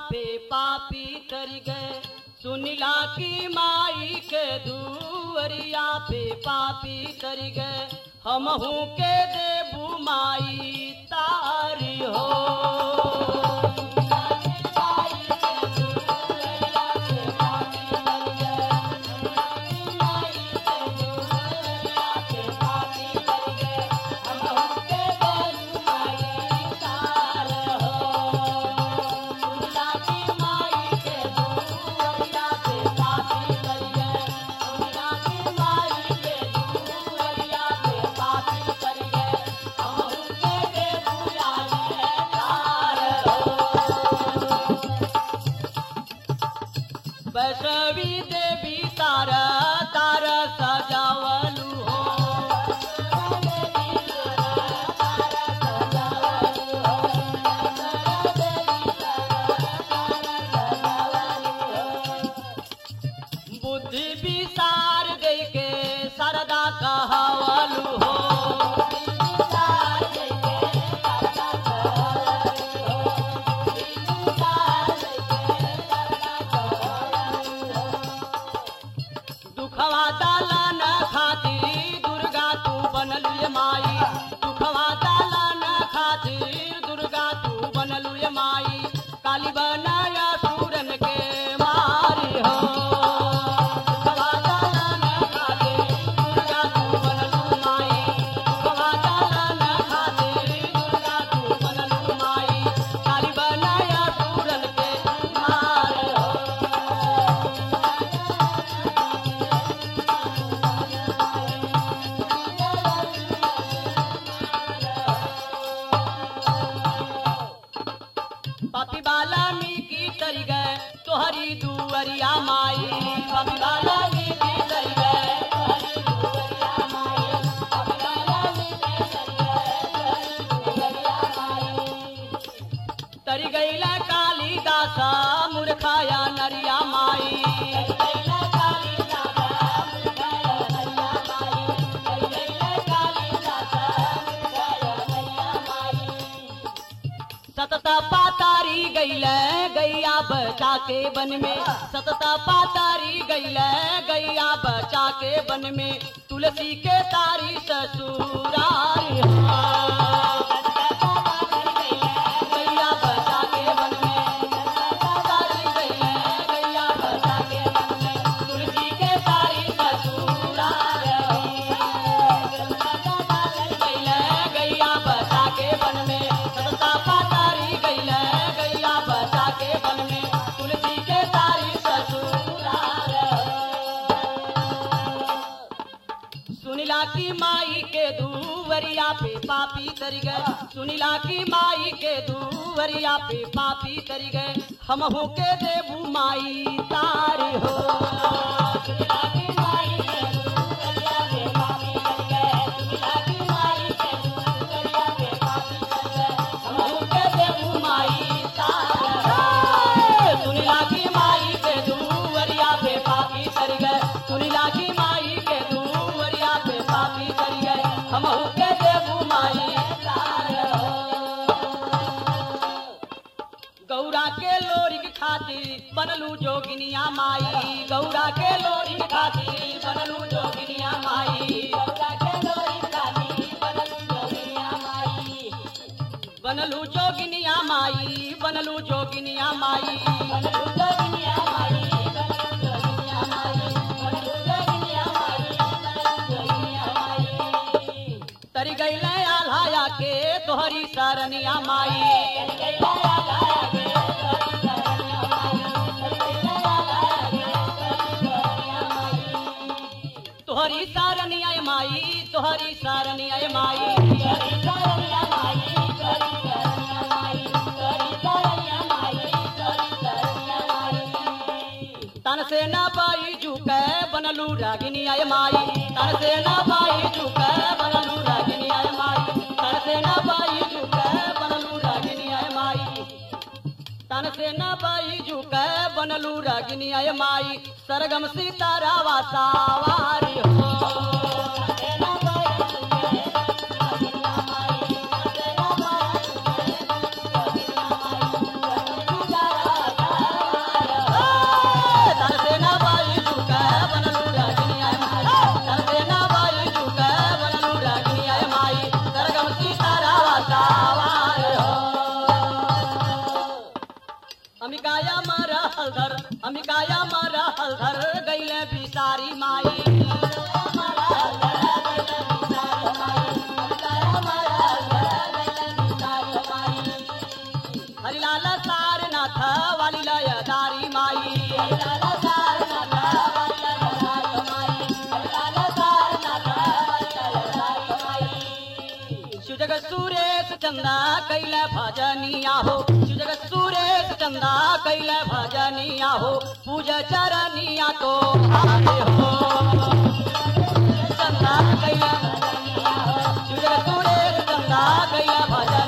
पे पापी तर गए सुनिला की माई के दुवरिया पे पापी तर गए हमहू के देबू माई तारी हो वैष्णवी देवी तारा तारा सजावलू हो बुद्धि विसार दे के सरदा कहवलू हो दुखवा दालन खातिर दुर्गा तू बनलू ये माई दुखवा दालन खातिर दुर्गा तू बनलू ये माई काली बनाया सूरन के मारी हो दुखवा दालन खातिर दुर्गा तू बनलू माई दुखवा दालन खातिर दुर्गा तू बनलू माई काली बनाया सूरन के मारी हो पापी बाला मी की तरी गए तोहरी दुअरिया माई पापी बाला मी की तरी गए तोहरी दुअरिया माई पापी बाला मी की तरी गए तोहरी दुअरिया माई तरी गईला कालिदासा मूर्खाया नरिया माई तरी गईला कालिदासा मूर्खाया नरिया माई तरी गईला कालिदासा मूर्खाया नरिया माई सतत पातारी गैल गैया बचा के वन में सतत पातारी गैल गैया बचा के वन में तुलसी के तारी ससुरारी गैया बचा के वन में तारी गैल गैया बचा के वन में तुलसी के तारी ससुरारी गैया बचा के वन में सतता पातारी गैल गैया बचा के वन में तुलसी के तारी ससुरार सुनिला की माई के दूवरिया पे पापी तरी गए सुनिला की माई के दूवरिया पे पापी तरी गए हम हो के देबू माई तारी हो सुनिला की माई के दूवरिया पे पापी तरी गए सुनिला की माई के दूवरिया पे पापी तरी गए हम हो के देबू माई तारी हो सुनिला की माई के दूवरिया पे पापी तरी गए सुनिला की माई के दूवरिया पे पापी तरी गए हम हो के देबू माई तारी हो गौरा के लोरी के खातिर बनलू जोगिनिया माई गौरा के लोरी के खातिर बनलू जोगिनिया माई गौरा के लोरी के खातिर बनलू जोगिनिया माई बनलू जोगिनिया माई बनलू जोगिनिया माई बनलू जोगिनिया माई बनलू जोगिनिया माई बनलू जोगिनिया माई बनलू जोगिनिया माई तरी गईले आल्हाया के तोहरी सरनिया माई तरी गईले आल्हाया के तोहरी सरनिया माई तरी गईले आल्हाया के तोहरी सरनिया माई तोहरी सरनिया माई तोहरी सरनिया माई तोहरी सरनिया माई तोहरी सरनिया माई तोहरी सरनिया माई तन से ना पाई झुके बनलू रागिनिया माई तन से ना पाई झुके बनलू रागिनिया माई तन से ना पाई झुके बनलू रागिनिया माई तन से न बाई झुके बनलू रागिनिया माई सरगम सीतारा वासावारी हो कैले भजनिया हो शिव जगत सुरेश चंदा कैले भजनिया हो पूज चरनिया तो हारे हो चंदा कैले शिव जगत सुरेश चंदा कैले भजनिया